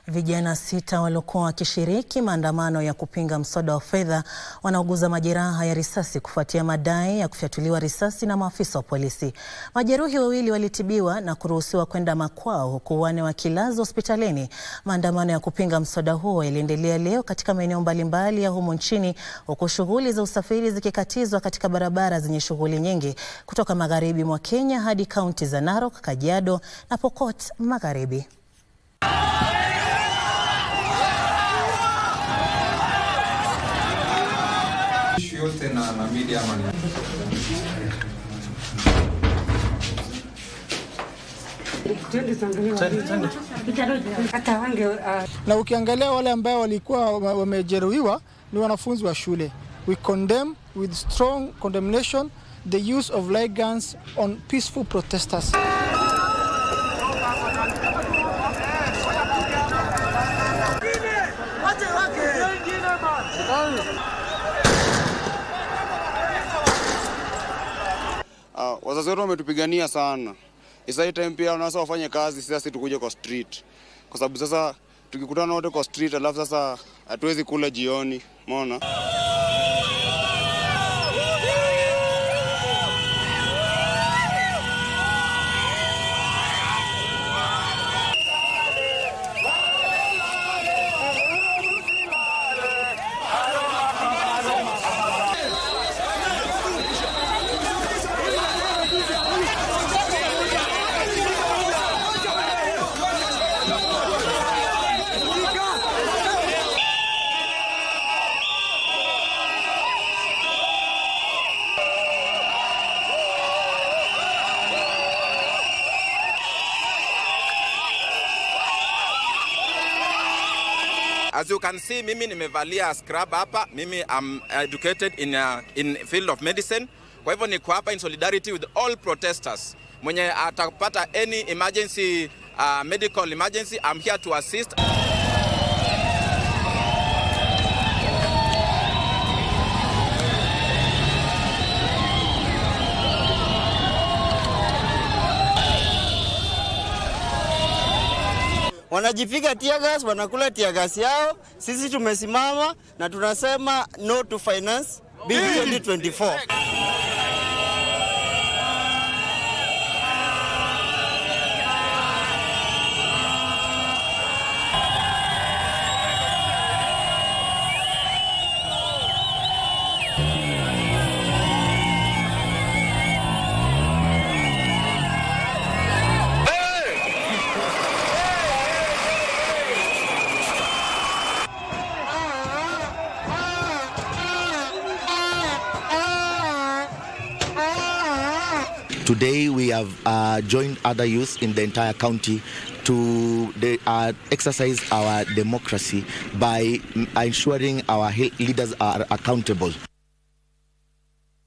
Vijana sita waliokuwa wakishiriki maandamano ya kupinga mswada wa fedha wanauguza majeraha ya risasi kufuatia madai ya kufyatuliwa risasi na maafisa wa polisi. Majeruhi wawili walitibiwa na kuruhusiwa kwenda makwao huku wanne wakilazwa hospitalini. Maandamano ya kupinga mswada huo yaliendelea leo katika maeneo mbalimbali ya humu nchini huku shughuli za usafiri zikikatizwa katika barabara zenye shughuli nyingi kutoka magharibi mwa Kenya hadi kaunti za Narok, Kajiado na Pokot Magharibi. yote na, na media ama ni na ukiangalia wale ambao walikuwa wamejeruhiwa ni wanafunzi wa shule. We condemn with strong condemnation the use of light guns on peaceful protesters. Uh, wazazi wetu wametupigania sana. Isa hii time pia wanaweza wafanye kazi, sasa tukuje kwa street, kwa sababu sasa tukikutana wote kwa street, alafu sasa hatuwezi kula jioni, umeona. As you can see, mimi nimevalia scrub hapa. Mimi am educated in, uh, in field of medicine. Kwa hivyo niko hapa in solidarity with all protesters. Mwenye atapata any emergency uh, medical emergency, I'm here to assist. wanajipiga tiagas, wanakula tiagas yao. Sisi tumesimama na tunasema no to finance bill 2024. Today we have uh, joined other youths in the entire county to the, uh, exercise our democracy by mm, ensuring our he- leaders are accountable.